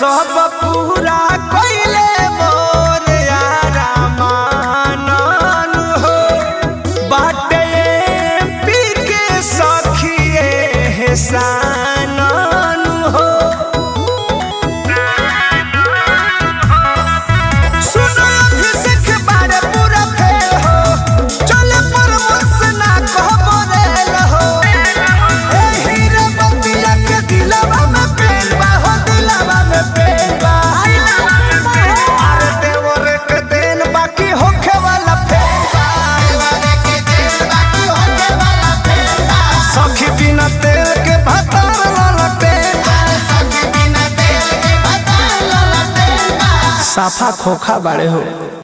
सब पूरा कइले मोर यारा मानन हो बाटे पी के सखिए हेसानन हो सुनो अभिषेक बारे पूरा फेल हो चले परमस ना कहबो रेल हो ए हीरे बतिया के दिलवा में पेल बा हो दिलवा में पेल बा अरे देवर के देन बाकी होखे वाला फेल बा सखी बिना तेल के भतार ललटे साफा खोखा बाड़े हो